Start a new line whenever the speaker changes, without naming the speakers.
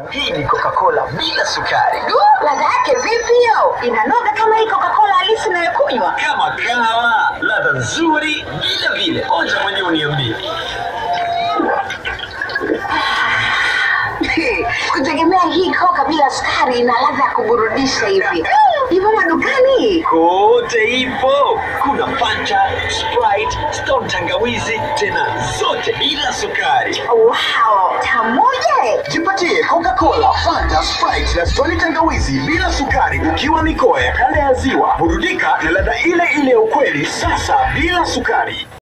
Hii ni Coca-Cola bila sukari.
Ladha yake vipi hiyo? Inanoga kama hii Coca-Cola halisi inayokunywa.
Kama kawa, ladha nzuri vile vile. Onja mwenyewe uniambie.
Kutegemea hii Coca bila sukari ina ladha ya kuburudisha hivi. Ipo madukani.
Kote ipo. Kuna Fanta, Sprite, Stone tangawizi, tena zote bila sukari.
Wow, tamoja.
Jipatie Coca-Cola, Fanta, Sprite na Stone tangawizi bila sukari ukiwa mikoa ya kanda ya Ziwa. Burudika na ladha ile ile ya ukweli sasa bila sukari.